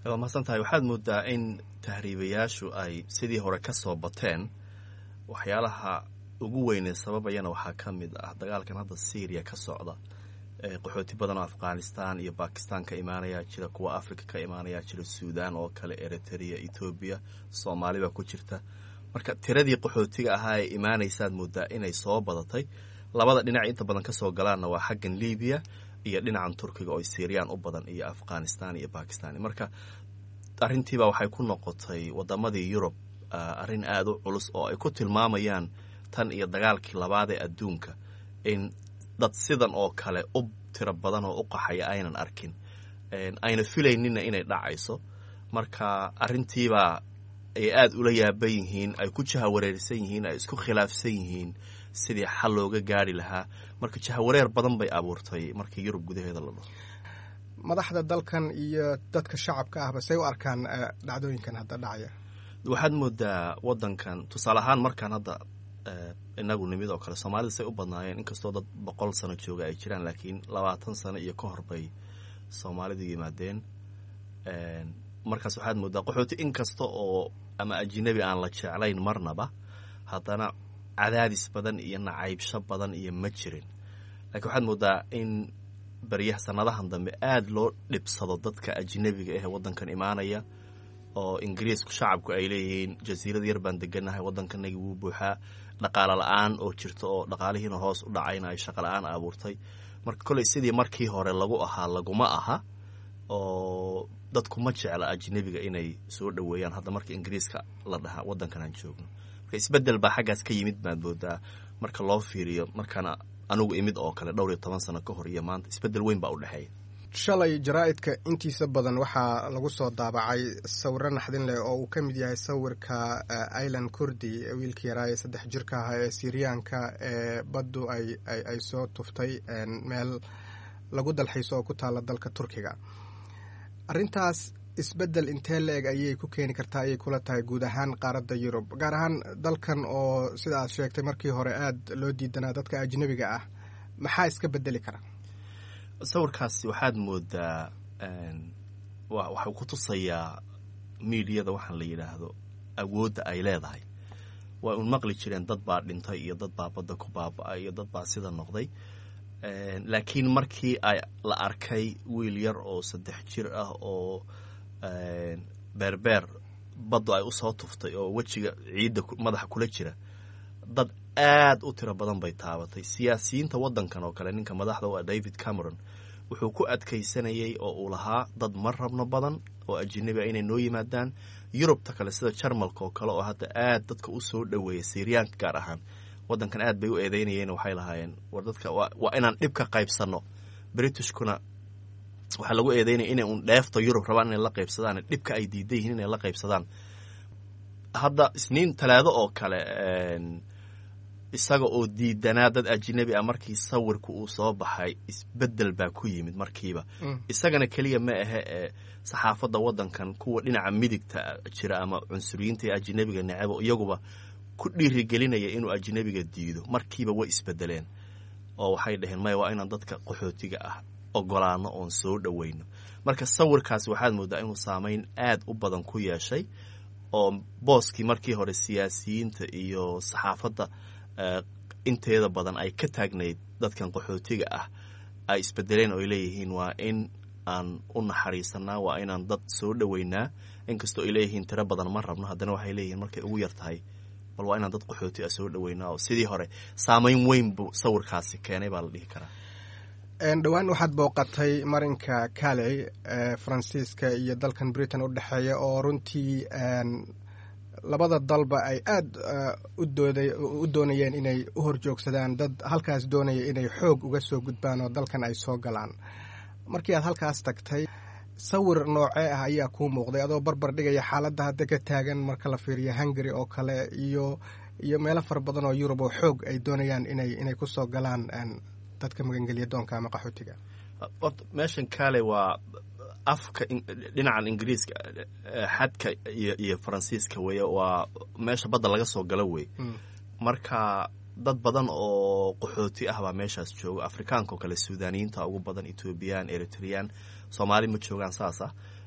waa mahadsan tahay waxaad moodaa in tahriibayaashu ay sidii hore ka soo bateen waxyaalaha ugu weynee sababayana waxaa ka mid ah dagaalkan hadda syriya ka socda qaxooti badan oo afghanistan iyo bakistan ka imaanayaa jira kuwa africa ka imaanayaa jira suudan oo kale eritrea ethoobiya soomaali baa ku jirta marka tiradii qaxootiga ahaa ee imaanaysaad moodaa inay soo badatay labada dhinac inta badan kasoo galaanna waa xaggan libiya iyo dhinacan turkiga oo syriyan u badan iyo afghanistan iyo bakistan marka arrintiiba waxay ku noqotay wadamadii yurub arrin aada u culus oo ay ku tilmaamayaan tan iyo dagaalkii labaad ee adduunka in dad sidan oo kale u tiro badan oo u qaxaya aynan arkin ayna filaynina inay dhacayso marka arrintiibaa ay aada ula yaaban yihiin ay ku jahawareersan yihiin ay isku khilaafsan yihiin sidii xal looga gaari lahaa marka jahawareer badan bay abuurtay markii yurub gudaheeda la dhaho madaxda dalkan iyo dadka shacabka ahba say u arkaan dhacdooyinkan hadda dhacaya waxaad moodaa wadankan tusaale ahaan markaan hadda inagu nimid oo kale soomaalida say u badnaayeen inkastoo dad boqol sano jooga ay jiraan laakiin labaatan sano iyo ka hor bay soomaalidu yimaadeen markaas waxaad moodaa qaxooti inkasta oo ama ajinabi aan la jeclayn marnaba haddana cadaadis badan iyo nacaybsho badan iyo ma jirin laakiin waxaad moodaa in baryaha sanadahan dambe aada loo dhibsado dadka ajinabiga ah ee waddankan imaanaya oo ingiriisku shacabku ay leeyihiin jasiirad yar baan deganahay waddankanagi wuu buuxaa dhaqaalo la-aan oo jirto oo dhaqaalihiina hoos u dhacayna ay shaqa la-aan abuurtay marka kolley sidii markii hore lagu ahaa laguma aha oo dadku ma jecla ajnabiga inay soo dhoweeyaan hadda marka ingiriiska la dhahaa waddankan aan joogno marka isbeddel baa xaggaas ka yimid baan moodaa marka loo fiiriyo markana anugu imid oo kale dhowr iyo toban sano ka hor iyo maanta isbeddel weyn baa u dhexeeya shalay jaraa'idka intiisa badan waxaa lagu soo daabacay sawiro naxdin leh oo uu ka mid yahay sawirka ailan kurdi wiilkii yaraa ee saddex jirka ahaa ee siriyaanka ee baddu ay soo tuftay meel lagu dalxiiso oo ku taalla dalka turkiga arrintaas isbeddel intee la eg ayay ku keeni kartaa ayay kula tahay guud ahaan qaaradda yurub gaar ahaan dalkan oo sida aad sheegtay markii hore aada loo diidanaa dadka ajnabiga ah maxaa iska bedeli kara sawirkaasi waxaad moodaa waxuu ku tusayaa miidiyada waxaan la yidhaahdo awoodda ay leedahay waa un maqli jireen dad baa dhintay iyo dad baa badda ku baaba-ay iyo dad baa sida noqday laakiin markii ay la arkay wiil yar oo saddex jir ah oo beerbeer baddu ay usoo tuftay oo wejiga ciidda madaxa kula jira dad aad u tiro badan bay taabatay siyaasiyiinta waddankan oo kale ninka madaxda u ah david cameron wuxuu ku adkaysanayay oo uu lahaa dad ma rabno badan oo ajinabi a inay noo yimaadaan yurubta kale sida jarmalka oo kale oo hadda aad dadka u soo dhoweeya siriyaanka gaar ahaan waddankan aad bay u eedeynayeen waxay lahaayeen war dadka waa inaan dhib ka qaybsanno britishkuna waxaa lagu eedeynaya inay un dheefta yurub rabaan inay la qaybsadaan dhibka ay diidan yihiin inay la qaybsadaan hadda isniin talaado oo kale isaga oo diidanaa dad ajinabi ah markii sawirku uu soo baxay isbeddel baa ku yimid markiiba isagana keliya ma ahe ee saxaafadda waddankan kuwa dhinaca midigta jira ama cunsuriyiinta ee ajinabiga necabo iyaguba ku dhiirigelinaya inuu ajinabiga diido markiiba way isbedeleen oo waxay dhaheen maya waa inaan dadka qaxootiga ah ogolaano oon soo dhoweyno marka sawirkaasi waxaad moodaa inuu saameyn aad u badan ku yeeshay oo booskii markii hore siyaasiyiinta iyo saxaafadda inteeda badan ay ka taagnayd dadkan qaxootiga ah ay isbedeleen oo ay leeyihiin waa in aan u naxariisanaa waa inaan dad soo dhoweynaa inkastoo ay leeyihiin tiro badan ma rabno haddana waxay leeyihiin markay ugu yar tahay bal waa inaan dad qaxooti ah soo dhoweynaa oo sidii hore saameyn weyn buu sawirkaasi keenay baa la dhihi karaa dhowaan waxaad booqatay marinka caley ee faransiiska iyo dalkan britain u dhexeeya oo runtii labada dalba ay aada u doonayeen inay u horjoogsadaan dad halkaas doonaya inay xoog uga soo gudbaan oo dalkan ay soo galaan markii aad halkaas tagtay sawir noocee ah ayaa kuu muuqday adoo barbar dhigaya xaaladda hadda ka taagan marka la fiiriyo hungary oo kale iyo iyo meelo fara badan oo yurub oo xoog ay doonayaan inay inay ku soo galaan dadka magangelya doonka ama qaxootiga orta meeshan kale waa afka dhinacan ingiriiska xadka iyo iyo faransiiska weeye waa meesha badda laga soo galo wey marka dad badan oo qaxooti ah baa meeshaas jooga afrikaanka oo kale suudaniyiinta ugu badan ethoobiyan eritreyaan soomaali ma joogaan saas ah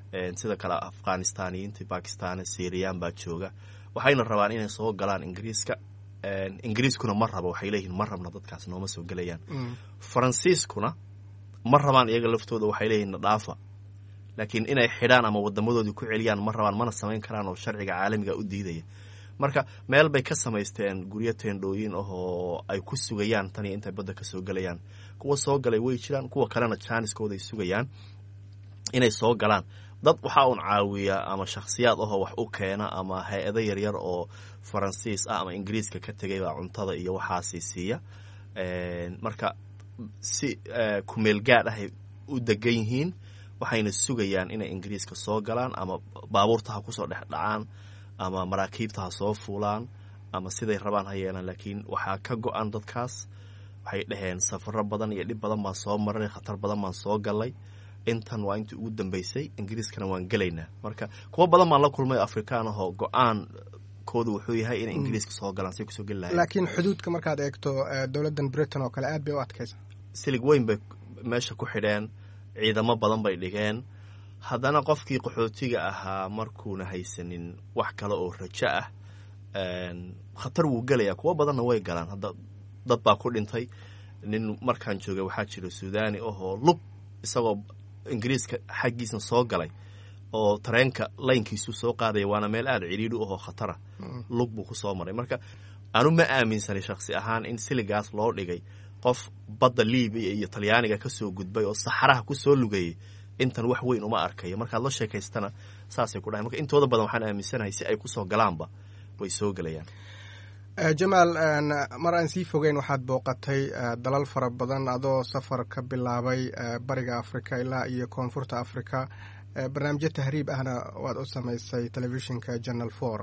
sida kale afghanistaniyiinta bakistan syriyan baa jooga waxayna rabaan inay soo galaan ingiriiska ingiriiskuna ma rabo waxay leeyihiin ma rabna dadkaas nooma soo gelayaan faransiiskuna ma rabaan iyaga laftooda waxay leeyihin dhaafa laakiin inay xidhaan ama wadamadoodii ku celiyaan ma rabaan mana samayn karaan oo sharciga caalamiga u diidaya marka meel bay ka samaysteen guryo teendhooyin ah oo ay ku sugayaan tan iyo intay badda ka soo gelayaan kuwa soo galay way jiraan kuwa kalena jaaniskooda ay sugayaan inay soo galaan dad waxaa uun caawiya ama shakhsiyaad ahoo wax u keena ama hay-ado yaryar oo faransiis ah ama ingiriiska ka tegay baa cuntada iyo waxaasi siiya marka si kumeel gaad ahay u degan yihiin waxayna sugayaan inay ingiriiska soo galaan ama baabuurta ha kusoo dhex dhacaan ama maraakiibta ha soo fuulaan ama siday rabaan ha yeelaan laakiin waxaa ka go-an dadkaas waxay dhaheen safaro badan iyo dhib badan baan soo maray khatar badan baan soo galay intan waa intii ugu dambeysay ingiriiskana waan gelaynaa marka kuwa badan baan la kulmay afrikaan ahoo go-aan koodu wuxuu yahay inay ingiriiska soo galaan say kusoo geli lahayen laakiin xuduudka markaad eegto dowladdan britain oo kale aad bay u adkaysa silig weyn bay meesha ku xidheen ciidamo badan bay dhigeen haddana qofkii qaxootiga ahaa markuuna haysanin wax kale oo rajo ah khatar wuu gelayaa kuwo badanna way galaan hadda dad baa ku dhintay nin markaan joogay waxaa jira suudani ahoo lug isagoo ingiriiska xaggiisna soo galay oo tareenka laynkiisu soo qaadaya waana meel aada cidhiidhi ahoo khatara lug buu ku soo maray marka anu ma aaminsanay shakhsi ahaan in siligaas loo dhigay qof badda libiya iyo talyaaniga ka soo gudbay oo saxaraha ku soo lugayay intan wax weyn uma arkayo markaad la sheekaystana saasay ku dhahay marka intooda badan waxaan aaminsanahay si ay kusoo galaanba way soo gelayaan jamaal mar aan sii fogeyn waxaad booqatay dalal fara badan adoo safar ka bilaabay bariga africa ilaa iyo koonfurta africa barnaamijyo tahriib ahna waad u samaysay telefishinka janal for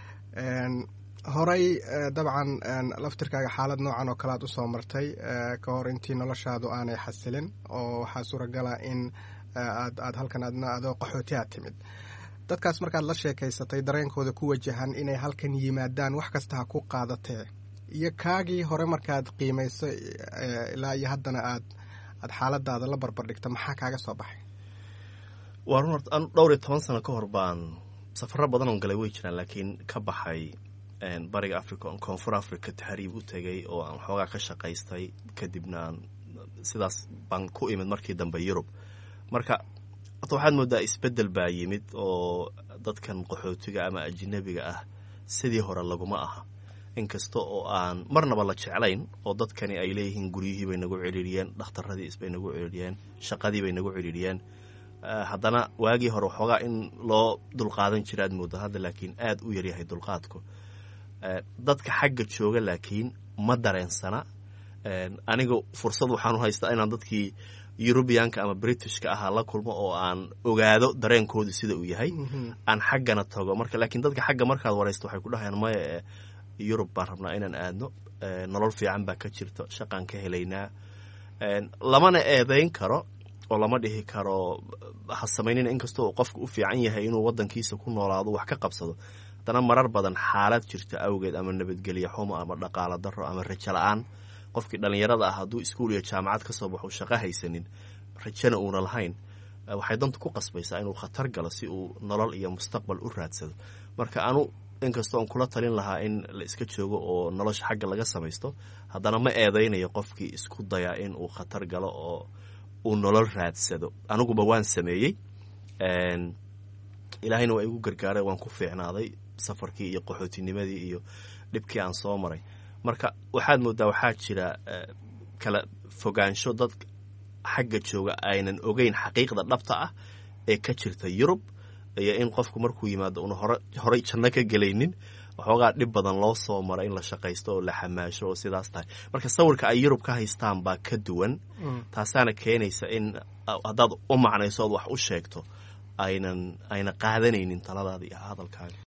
horey dabcan laftirkaaga xaalad noocan oo kale aad usoo martay ka hor intii noloshaadu aanay xasilin oo waxaa suuragala in aad aad halkan adna adoo qaxooti aad timid dadkaas markaad la sheekaysatay dareenkooda ku wajahan inay halkan yimaadaan wax kasta ha ku qaadatee iyo kaagii hore markaad qiimayso ilaa iyo haddana aad aad xaaladaada la barbardhigta maxaa kaaga soo baxay waa run horta an dhowr iyo toban sano ka hor baan safaro badan oon galay way jiraan laakiin ka baxay bariga africa on koonfur africa tahriib u tegay oo aan xoogaa ka shaqaystay kadibna aan sidaas baan ku imid markii dambe yurub marka horta waxaad moodaa isbeddel baa yimid oo dadkan qaxootiga ama ajinabiga ah sidii hore laguma aha inkasta oo aan marnaba la jeclayn oo dadkani ay leeyihiin guryihii bay nagu cidhiiriyeen dhakhtaradii isbay nagu cidhiiriyeen shaqadii bay nagu cidhiiriyeen haddana waagii hore waxoogaa in loo dulqaadan jira aad mooda hadda laakiin aad u yaryahay dulqaadku dadka xagga jooga laakiin ma dareensana aniga fursad waxaan u haystaa inaan dadkii yurubiyaanka ama britishka ahaa la kulmo oo aan ogaado dareenkoodu sida uu yahay aan xaggana tago marka laakiin dadka xagga markaad waraysto waxay ku dhahayaan maya yurub baan rabnaa inaan aadno nolol fiican baa ka jirto shaqaan ka helaynaa lamana eedayn karo oo lama dhihi karo ha samaynina inkastoo qofka u fiican yahay inuu wadankiisa ku noolaado wax ka qabsado haddana marar badan xaalad jirta awgeed ama nabadgelyo xumo ama dhaqaalo daro ama rajo la-aan qofkii dhallinyarada ah hadduu iskuul iyo jaamacad ka soo baxo shaqo haysanin rajana uuna lahayn waxay danta ku qasbaysaa inuu khatar galo si uu nolol iyo mustaqbal u raadsado marka anu inkastoo aan kula talin lahaa in la iska joogo oo nolosha xagga laga samaysto haddana ma eedaynayo qofkii isku dayaa in uu khatar galo oo uu nolol raadsado aniguba waan sameeyey ilaahayna waa igu gargaaray waan ku fiicnaaday safarkii iyo qaxootinimadii iyo dhibkii aan soo maray marka waxaad moodaa waxaa jira kala fogaansho dad xagga jooga aynan ogeyn xaqiiqda dhabta ah ee ka jirta yurub iyo in qofku markuu yimaado una horey janno ka gelaynin waxoogaa dhib badan loo soo mara in la shaqaysto oo la xamaasho oo sidaas tahay marka sawirka ay yurub ka haystaan baa ka duwan taasaana keenaysa in haddaad u macnayso ood wax u sheegto aynan ayna qaadanaynin taladaada iyo hadalkaaga